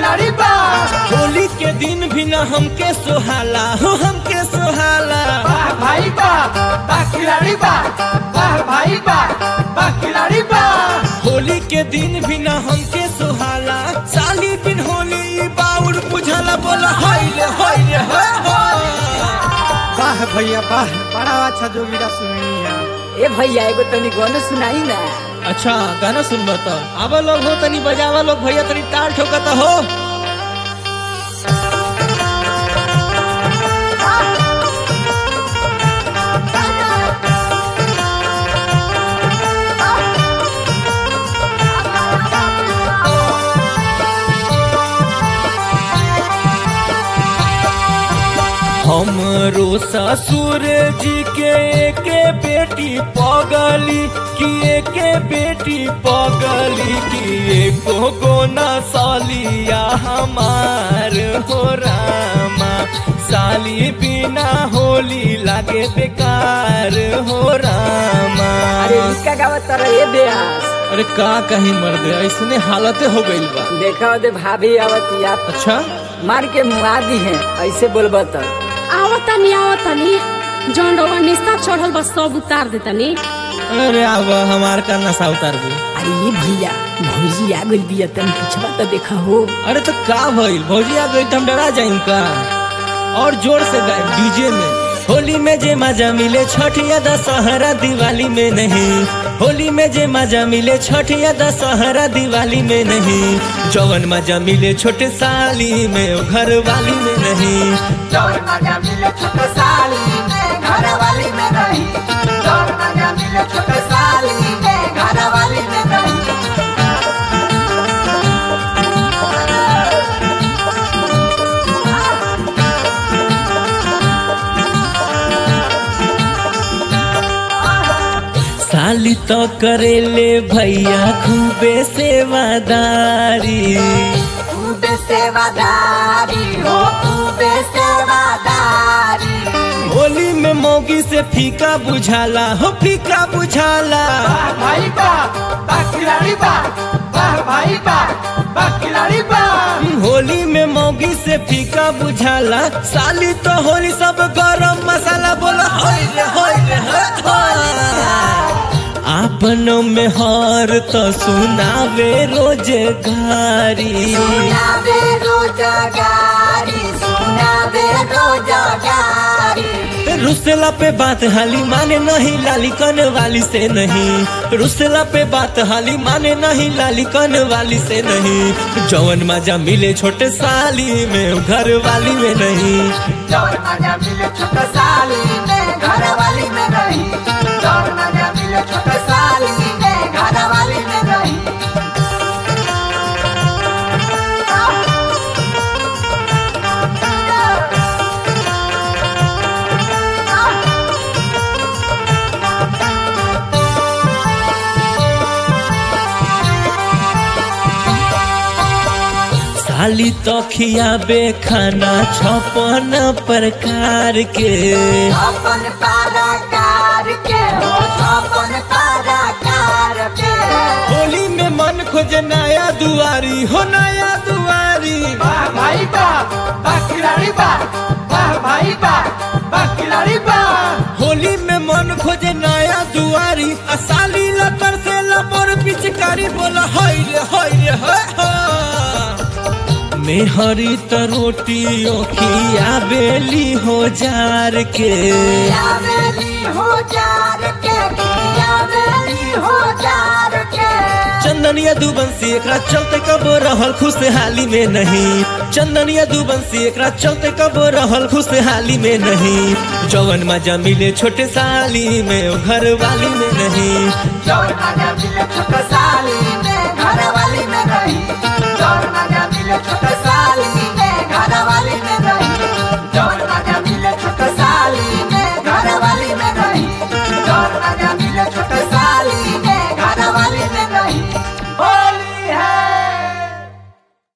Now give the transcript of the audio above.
खिलाड़ी बा होली के दिन भी न हमके सुहाला हो हमके सुहाला वाह भाई बा वाह खिलाड़ी बा वाह भाई बा वाह खिलाड़ी बा होली के दिन भी न हमके सुहाला साली बिन होली ई बाउर बुझाला बोला हाय रे हाय रे हाय हाय। वाह भैया वाह बड़ा अच्छा जोगीरा सुनिया ए भैया एगो तनी गाना सुनाई ना अच्छा गाना सुन तो आवा लोग हो तनी बजावा लोग भैया तनी ताल ठोकता हो हमरो ससुर जी के एके बेटी पगली कि एके बेटी पगली कि एको गोना सालिया हमार हो रामा साली बिना होली लागे बेकार हो रामा अरे इसका गावत तर ए बेहास अरे का कहीं मर्द ऐसने हालत हो गइल बा देखा दे भाभी आवत या अच्छा मार के मुआ दी है ऐसे बोलबा त आवतनी आवतनी जौन रउआ निस्ता चढ़ल बा सब उतार देतनी अरे अब हमार का नशा उतार दू अरे ये भैया भौजी आ गइल बिया तनी पिछवा त देखा हो अरे तो का भइल भौजी आ गई तो हम डरा जाइम का और जोर से गाए डीजे में होली में जे मजा मिले छठ या दशहरा दिवाली में नहीं होली में जे मजा मिले छठ या दशहरा दिवाली में नहीं जवन मजा मिले छोटे साली में वो घर वाली में नहीं चौर मजा मिले छोटे साली में घर वाली में नहीं चौर मजा मिले छोटे साली में घर वाली में नहीं साली तो करेले भैया खूबे सेवादारी खूबे सेवादारी हो खूबे सेवादारी होली में मौगी से फीका बुझाला हो फीका बुझाला वाह भाई बा वाह खिलाड़ी बा वाह भाई बा वाह खिलाड़ी बा होली में मौगी से फीका बुझाला साली तो होली सब गरम मसाला बोला होय रे होय रे होय होय। आपनों में हार तो सुनावे रोजगारी सुनावे रोजगारी सुनावे रोजगारी रुसला पे बात हाली माने नहीं लाली कन वाली से नहीं रुसला पे बात हाली माने नहीं लाली कन वाली से नहीं जवन मजा मिले छोटे साली में घर वाली में नहीं चौर मजा मिले छोटे साली में घर वाली में नहीं चौर मजा मिले छोटे साली में घर वाली में नहीं साली तो खियाबे खाना छपन प्रकार के अपन पाराकार के हो अपन पाराकार के होली में मन खोजे नया दुआरी हो नया दुआरी वाह भाई बा वाह खिलाड़ी बा वाह भाई बा वाह खिलाड़ी बा होली में मन खोजे नया दुआरी आ साली लतर से लबर पिचकारी बोला हाय रे हाय रे हाय हाय। मेहरी त रोटी खिया बेली हो जार के यावेली हो जार के यावेली हो जार के चंदनिया दुबंसी एकरा चलते कब रहल खुशहाली में नहीं चंदनिया दुबंसी एकरा चलते कब रहल खुशहाली में नहीं जवन मजा मिले छोटे साली में वो घर वाली में नहीं चौर मजा मिले छोटे साली में घर वाली में नहीं चौर मजा मिले छोटे साली